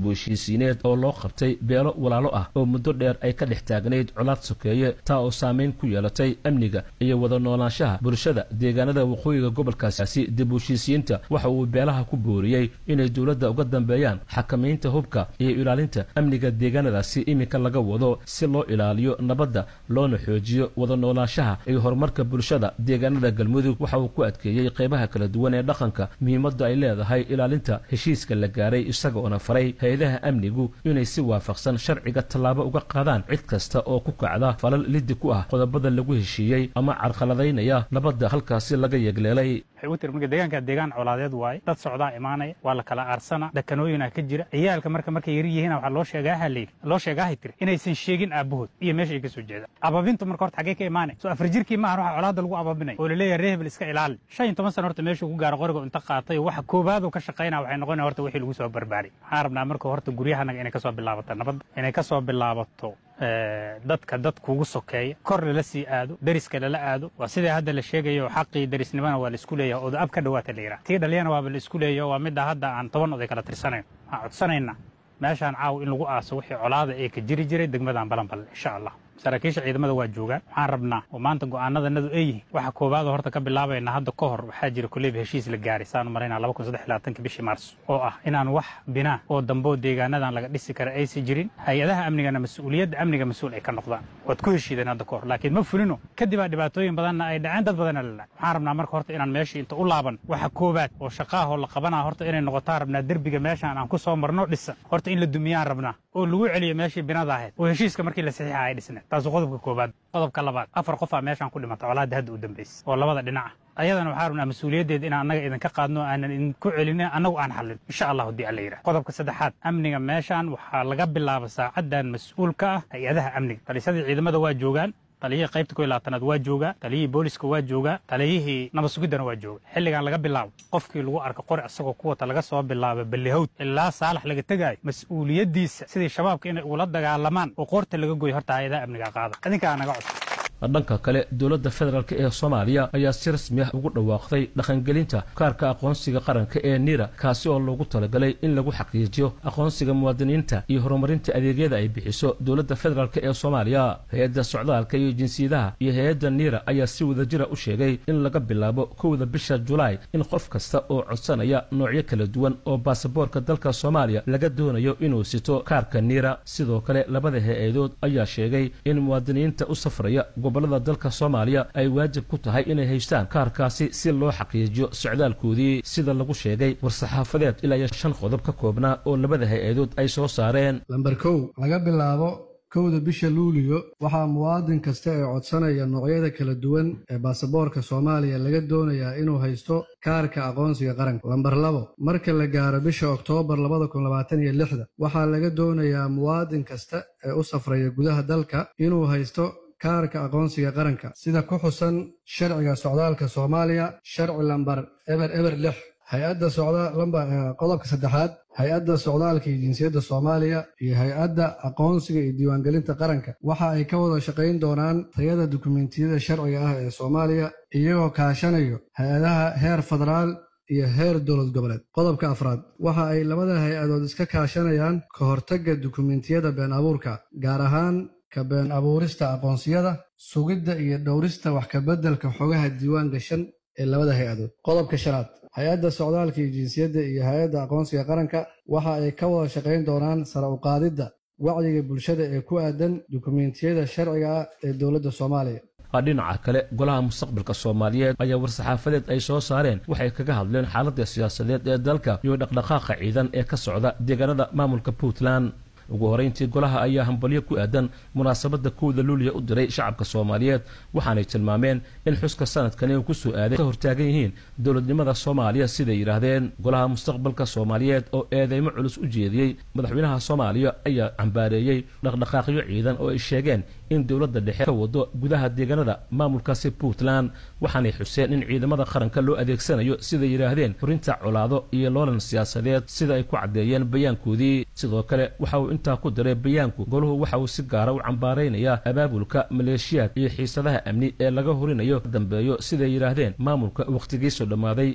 dib u heshiisiineed oo loo qabtay beelo walaalo ah oo muddo dheer ay ka dhex taagnayd colaad sokeeye taa oo saamayn ku yeelatay amniga iyo wada noolaanshaha bulshada deegaanada waqooyiga gobolkaasi dib u heshiisiyiinta waxa uu beelaha ku booriyey inay dowladda uga dambeeyaan xakamaynta hubka iyo ilaalinta amniga deegaanadaasi iminka laga wado si loo ilaaliyo nabadda loona xoojiyo wada noolaanshaha iyo horumarka bulshada deegaanada galmudug waxa uu ku adkeeyey qaybaha kala duwan ee dhaqanka muhiimadda ay leedahay ilaalinta heshiiska la gaaray isagoona faray hay-adaha amnigu inay si waafaqsan sharciga tallaabo uga qaadaan cid kasta oo ku kacda falal lidi ku ah qodobada lagu heshiiyey ama carqaladaynaya nabadda halkaasi laga yegleelay marka deegaanka deegaan colaadeed waaye dad socdaa imaanaya waa la kala aarsana dhakanooyinaa ka jira ciyaalka marka markay yar yihiin waxaa loo sheegaaha layidhi loo sheegaahay tiri inaysan sheegin aabbahood iyo meesha ay ka soo jeedaan ababintu marka horta xaggee ka imaanay soo afar jirkii maahan waxa colaadda lagu ababinaya oo laleeyahay ree hebel iska ilaali shan iyo toban sana horta meeshuu ku gaaro qoriga inta qaatay waxa koobaaduu ka shaqaynaya waxay noqonaya horta wixii lagu soo barbaaray waxaan rabnaa marka horta guryahanaga inay ka soo bilaabato nabadda inay ka soo bilaabato dadka dad kugu sokeeya kor lala sii aado deriska lala aado waa sidai hadda la sheegayo xaqii derisnimana waa la isku leeyaha oda ab ka dhawaata la yidhaha tii dhaliyana waaba la isku leeyaho waa midda hadda aan toban oday kala tirsanayn waxaan codsanaynaa meeshaan caaw in lagu aaso wixii colaada ee ka jiri jiray degmadaan balanballe insha allah saraakiisha ciidamada waa joogaan waxaan rabnaa oo maanta go'aanadanadu ay yihiin waxa koowaada horta ka bilaabayna hadda ka hor waxaa jira koleyba heshiis la gaaray saanu maraynaa laba kun saddex labaatanka bishii maarso oo ah inaan wax binaa oo damboo deegaanadan laga dhisi kara aysan jirin hay-adaha amnigana mas-uuliyadda amniga mas-uul ay ka noqdaan waad ku heshiideen hadda ka hor laakiin ma fulino kadibaa dhibaatooyin badanna ay dhaceen dad badanna la dhac waxaan rabnaa marka horta inaan meeshii inta u laaban waxa koowaad oo shaqaahoo la qabanaa horta inay noqotaan rabnaa derbiga meeshaan aan ku soo marno dhisan horta in la dumiyaan rabnaa oo lagu celiyo meeshii binada ahayd oo heshiiska markii la saxiixa ay dhisneed taasu qodobka koobaad qodobka labaad afar qofaa meeshaan ku dhimata colaadda hadda u dambaysay oo labada dhinaca ayadana waxaa rabnaa mas-uuliyaddeed inaan annaga idinka qaadno aanan idinku celinin annagu aan xallin insha allah haddii alla yidhaha qodobka saddexaad amniga meeshaan waxaa laga bilaaba saacaddan mas-uul ka ah hay-adaha amniga talisadii ciidamada waa joogaan taliyihii qaybta koy labaatanaad waa joogaa taliyihii booliska waa joogaa taliyihii nabad sugiddana waa jooga xilligan laga bilaabo qofkii lagu arka qori asagoo ku wata laga soo bilaabo ballihowd ilaa saalax laga tegaayo mas-uuliyaddiisa sidii shabaabka inay ugula dagaalamaan oo qoorta laga goyo horta hay-adaha amniga qaada idinkaa naga codsa dhanka kale dowladda federaalk ee soomaaliya ayaa si rasmi ah ugu dhawaaqday dhaqangelinta kaarka aqoonsiga qaranka ee nira kaasi oo loogu talagalay in lagu xaqiijiyo aqoonsiga muwaadiniinta iyo horumarinta adeegyada ay bixiso dowladda federaalk ee soomaaliya hay-adda socdaalka iyo jinsiyadaha iyo hay-adda nira ayaa si wadajira u sheegay in laga bilaabo kowda bisha julaay in qof kasta oo codsanaya noocyo kala duwan oo baasaboorka dalka soomaaliya laga doonayo inuu sito kaarka nira sidoo kale labada hay-adood ayaa sheegay in muwaadiniinta u safraya gobolada dalka soomaaliya ay waajib ku tahay inay haystaan kaarkaasi si loo xaqiijiyo socdaalkoodii sida lagu sheegay war-saxaafadeed ilaa iyo shan qodob ka koobnaa oo labada hay-adood ay soo saareen lamber kow laga bilaabo kowda bisha luuliyo waxaa muwaadin kasta ee codsanaya noocyada kala duwan ee baasaboorka soomaaliya laga doonayaa inuu haysto kaarka aqoonsiga qaranka lamber labo marka la gaaro bisha oktoobar labada kun labaatan iyo lixda waxaa laga doonayaa muwaadin kasta ee u safraya gudaha dalka inuu haysto kaarka aqoonsiga qaranka sida ku xusan sharciga socdaalka soomaaliya sharci lambar eber eber lix hay-adda qodobka saddexaad hay-adda socdaalka iyo jinsiyadda soomaaliya iyo hay-adda aqoonsiga iyo diiwaangelinta qaranka waxa ay ka wada shaqayn doonaan tayada dukumentiyada sharciga ah ee soomaaliya iyagoo kaashanayo hay-adaha heer federaal iyo heer dowlad goboleed qodobka afraad waxa ay labada hay-adood iska kaashanayaan ka hortagga dukumentiyada been abuurka gaar ahaan ka been abuurista aqoonsiyada sugidda iyo dhowrista wax kabeddelka xogaha diiwaan gashan ee labada hay-adood qodobka shanaad hay-adda socdaalka iyo jinsiyadda iyo hay-adda aqoonsiga qaranka waxa ay ka wada shaqayn doonaan sare u qaadidda wacyiga bulshada ee ku aadan dukumentiyada sharciga ah ee dowladda soomaaliya dhinaca kale golaha mustaqbalka soomaaliyeed ayaa war-saxaafadeed ay soo saareen waxay kaga hadleen xaaladda siyaasadeed ee dalka iyo dhaqdhaqaaqa ciidan ee ka socda deegaanada maamulka puntland ugu horeyntii golaha ayaa hambalyo ku aadan munaasabadda kowda luuliya u diray shacabka soomaaliyeed waxaanay tilmaameen in xuska sanadkani uu ku soo aaday ka hortaagan yihiin dowladnimada soomaaliya siday yidhaahdeen golaha mustaqbalka soomaaliyeed oo eedeymo culus u jeediyey madaxweynaha soomaaliya ayaa cambaareeyey dhaqdhaqaaqyo ciidan oo ay sheegeen in dowladda dhexe ka wado gudaha deegaanada maamulkaasi puntland waxaanay xuseen in ciidamada qaranka loo adeegsanayo siday yidhaahdeen furinta colaado iyo loolan siyaasadeed sida ay ku caddeeyeen bayaankoodii sidoo kale waxa uu intaa ku diray bayaanku goluhu waxa uu si gaara u cambaaraynayaa abaabulka maleeshiyaad iyo xiisadaha amni ee laga horinayo dambeeyo siday yidhaahdeen maamulka wakhtigiisoo dhammaaday